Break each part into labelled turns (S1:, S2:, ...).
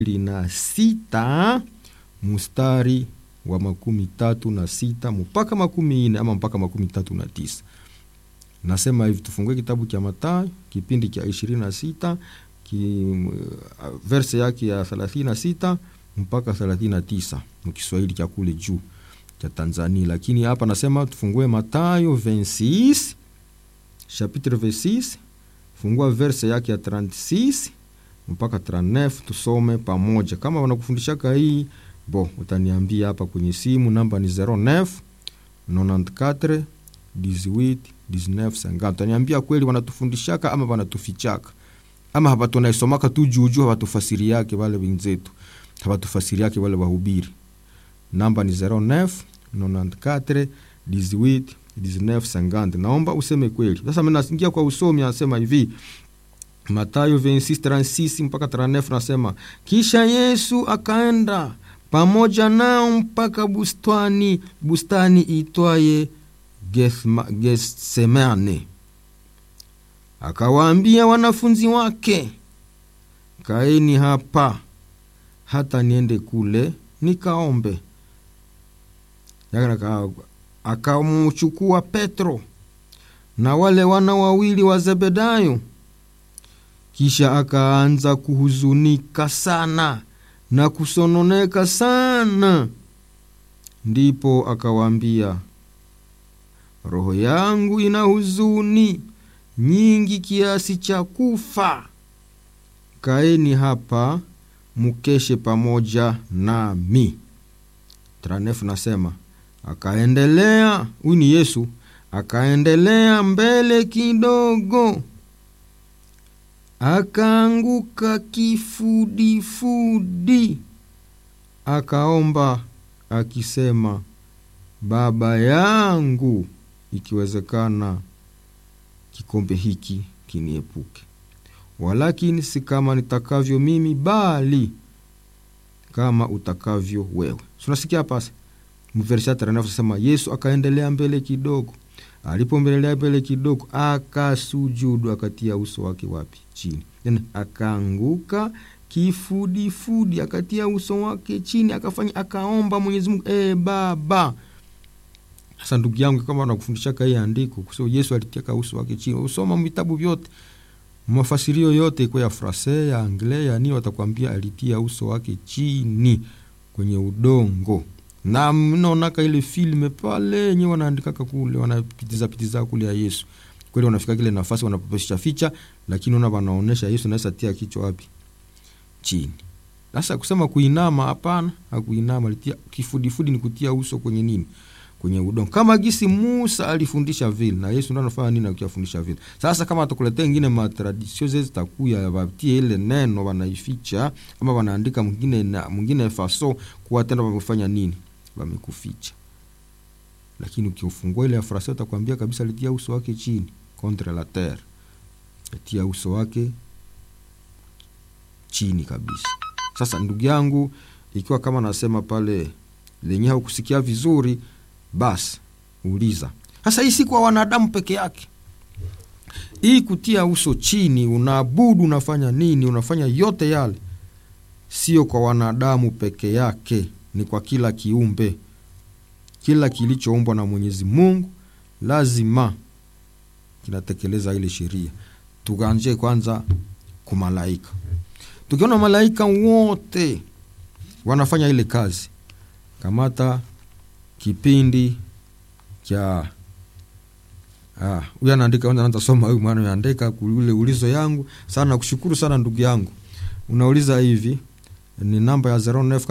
S1: na sita mustari wa makumi tatu na sita mpaka makumi ine ama mpaka makumi tatu na tisa nasema hivi tufungue kitabu cha matayo kipindi cha ishirini na sita ki, verse yake ya thelathini na sita mpaka thelathini na tisa mkiswahili cha kule juu cha tanzania lakini hapa nasema tufungue matayo 26 chapitre 26 fungua verse yake ya 36 mpaka 39 tusome pamoja kama wanakufundishaka hii bo utaniambia hapa kwenye simu namba ni 09 94 18 19 50 utaniambia kweli wanatufundishaka ama wanatufichaka ama hapa tunaisomaka tu juujuu hawatufasiri yake wale wenzetu hawatufasiri yake wale wahubiri namba ni 09 94 18 19 50 naomba useme kweli sasa naingia kwa usomi anasema hivi matayo 26 mpaka 39 nasema kisha yesu akaenda pamoja nao mpaka bustani bustani itwaye getsemane akawaambia wanafunzi wake kaeni hapa hata niende kule nikaombe akamchukua petro na wale wana wawili wa zebedayo kisha akaanza kuhuzunika sana na kusononeka sana ndipo akawaambia roho yangu ina huzuni nyingi kiasi cha kufa kaeni hapa mukeshe pamoja nami tranefu nasema akaendelea huyu ni yesu akaendelea mbele kidogo akaanguka kifudifudi akaomba akisema baba yangu ikiwezekana kikombe hiki kiniepuke walakini si kama nitakavyo mimi bali kama utakavyo wewe tunasikia pasi mvershataranavyosema yesu akaendelea mbele kidogo alipombelelea mbele kidogo akasujudu akatia uso wake wapi chini yani akaanguka kifudifudi akatia uso wake chini akafanya akaomba mwenyezi mungu e baba sasa ndugu yangu kama nakufundishaka hii andiko kusema yesu alitiaka uso wake chini usoma vitabu vyote mafasirio yote iko ya frase ya angle ya ni watakwambia alitia uso wake chini kwenye udongo na mnaonaka ile filme pale yenye wanaandikaka kule wanapitiza pitiza kule ya yesu kweli wanafika kile nafasi wanapopesha ficha lakini ona wanaonesha yesu naweza tia kichwa wapi chini sasa kusema kuinama hapana hakuinama alitia kifudifudi ni kutia uso kwenye nini kwenye udongo kama gisi musa alifundisha vile na yesu ndo anafanya nini akiwafundisha vile sasa kama atakuletea ingine matradisio ze zitakuya watie ile neno wanaificha ama wanaandika mwingine na mwingine faso kuwa tena wamefanya nini wamekuficha lakini ukiufungua ile afrasi utakwambia kabisa alitia uso wake chini contre la terre atia uso wake chini kabisa sasa ndugu yangu ikiwa kama nasema pale lenye haukusikia vizuri basi uliza sasa hii si kwa wanadamu peke yake hii kutia uso chini unaabudu unafanya nini unafanya yote yale sio kwa wanadamu peke yake ni kwa kila kiumbe kila kilichoumbwa na mwenyezi mungu lazima kinatekeleza ile sheria tukaanzie kwanza kumalaika tukiona malaika wote wanafanya ile kazi kamata kipindi cha huyu anaandika anaanza soma huyu mwana anaandika ule ulizo yangu sana kushukuru sana ndugu yangu unauliza hivi ni namba ya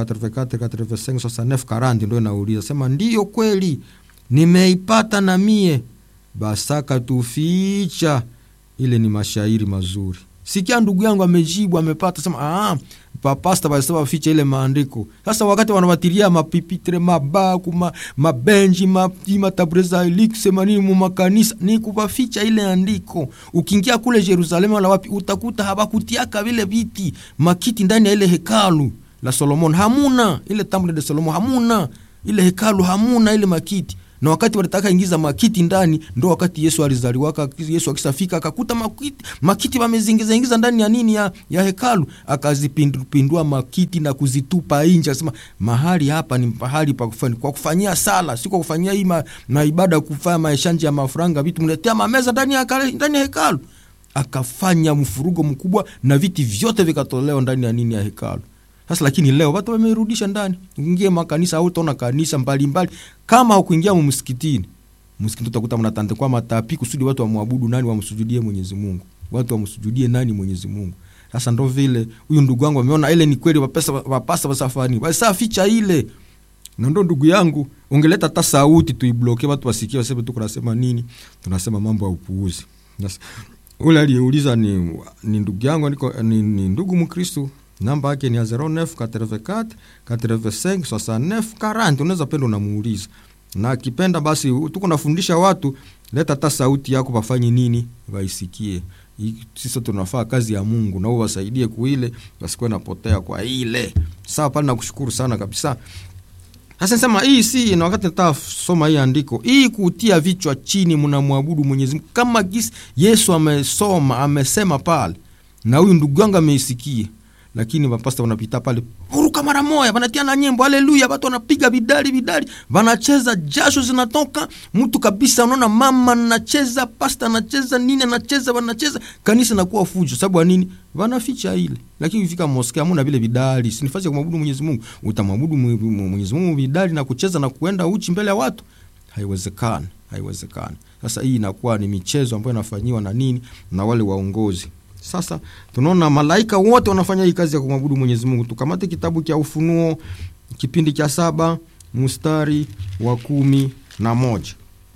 S1: 0944 ndo inauliza sema ndiyo kweli nimeipata na mie basaka tuficha ile ni mashairi mazuri sikia ndugu yangu amejibu amepata sema ah, papasta basema ficha ile maandiko sasa wakati wanawatilia mapipitre mabaku ma, mabenji matabreza ilikisema nini mumakanisa ni kupaficha ile andiko ukiingia kule jerusalemu wala wapi utakuta habakutiaka vile viti makiti ndani ya ile hekalu la solomon hamuna ile temple de solomon hamuna ile hekalu hamuna ile makiti na wakati walitaka ingiza makiti ndani ndo wakati yesu alizaliwaka yesu akisafika akakuta makiti, makiti wamezingiza ingiza ndani ya nini ya, ya hekalu akazipindua makiti na kuzitupa nje akasema mahali hapa ni pahali pa kufanya kwa kufanyia sala si kwa kufanyia hii ma, na ibada kufanya maeshanje ya mafuranga vitu mletea mameza ndani ya, ndani ya hekalu akafanya mfurugo mkubwa na viti vyote vikatolewa ndani ya nini ya hekalu sasa lakini leo watu wamerudisha ndani ingie makanisa au utaona kanisa mbalimbali kama hukuingia msikitini msikitini utakuta mnatandikwa matapi kusudi watu wamwabudu nani wamsujudie mwenyezi mungu watu wamsujudie nani mwenyezi mungu sasa ndo vile huyu ndugu wangu ameona ile ni kweli wapesa wapasa wasafani wasa ficha ile na ndo ndugu yangu ungeleta hata sauti tuibloke watu wasikie waseme tu kunasema nini tunasema mambo ya upuuzi ule aliyeuliza ni, ni ndugu yangu niko, ni, ni ndugu mkristu namba yake ni ya 09 84 85 69 40 unaweza penda unamuuliza na akipenda basi tuko nafundisha watu leta hata sauti yako wafanye nini waisikie sisi tunafaa kazi ya mungu nao wasaidie kuile wasikuwe napotea kwa ile sawa pale nakushukuru sana kabisa sasa nasema hii si na wakati nataka soma hii andiko hii kutia vichwa chini mnamwabudu mwenyezi mungu kama gisi yesu amesoma amesema pale na huyu ndugu yangu ameisikia lakini mapasta wanapita pale huruka mara moya wanatia na nyimbo haleluya watu wanapiga bidali bidali wanacheza jasho zinatoka mtu kabisa unaona mama anacheza pasta anacheza nini anacheza wanacheza kanisa nakuwa fujo sababu ya nini wanaficha ile lakini ukifika moske amuna vile bidali si nafasi ya kumwabudu mwenyezi mungu utamwabudu mwenyezi mungu bidali na kucheza na kuenda uchi mbele ya watu haiwezekani haiwezekani sasa hii inakuwa ni michezo ambayo inafanyiwa na nini na wale waongozi sasa tunaona malaika wote wanafanya hii kazi ya kumwabudu mwenyezi mungu tukamate kitabu cha ufunuo kipindi cha saba mstari wa kumi na moja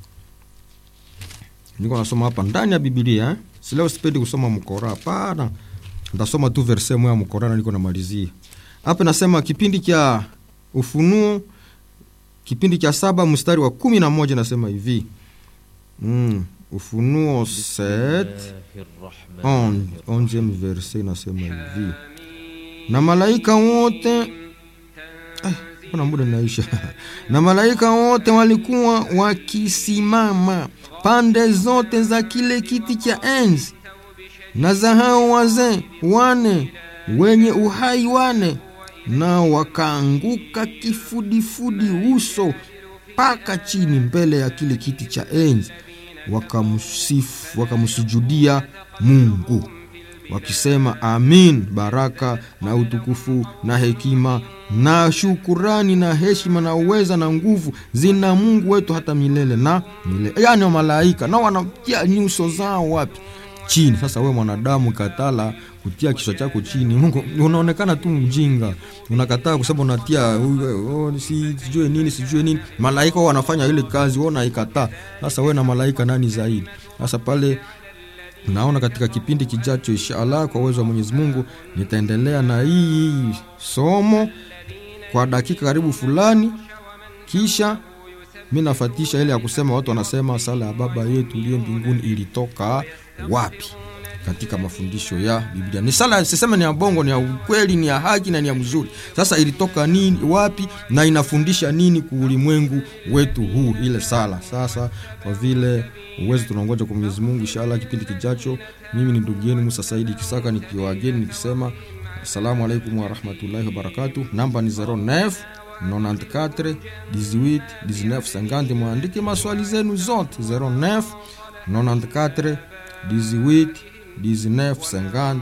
S1: niko nasoma hapa ndani ya bibilia eh? sileo sipendi kusoma mkora hapana ntasoma tu verse moya mkora na niko namalizia hapa nasema kipindi cha ufunuo kipindi cha saba mstari wa kumi na moja nasema hivi mm. ufunuo 7 onzième verse inasema hivi na malaika wote kuna muda naisha na malaika wote walikuwa wakisimama pande zote za kile kiti cha enzi na za hao wazee wane wenye uhai wane nao wakaanguka kifudifudi uso mpaka chini mbele ya kile kiti cha enzi wakamsifu wakamsujudia mungu wakisema amin baraka na utukufu na hekima na shukurani na heshima na uweza na nguvu zina mungu wetu hata milele na milele yani malaika na wanatia nyuso zao wapi chini sasa we mwanadamu katala kutia kichwa chako chini mungu unaonekana tu mjinga unakataa kusema unatia oh, si, sijue nini sijue nini malaika wanafanya ile kazi we unaikataa sasa we na malaika nani zaidi sasa pale naona katika kipindi kijacho inshallah kwa uwezo wa mwenyezi mungu nitaendelea na hii somo kwa dakika karibu fulani kisha mi nafatisha ile ya kusema watu wanasema sala ya baba yetu uliye mbinguni ilitoka wapi katika mafundisho ya biblia ni sala siseme ni ya bongo ni ya ukweli ni ya haki na ni ya mzuri sasa ilitoka nini wapi na inafundisha nini kuulimwengu wetu huu ile sala sasa kwa vile uwezo tunaongoja kwa mwenyezi mungu inshallah kipindi kijacho mimi ni ndugu yenu musa saidi kisaka nikiwageni nikisema assalamu alaikum warahmatullahi wabarakatu namba ni 09 94 18 19 50 mwandike maswali zenu zote 09 94 18 19 50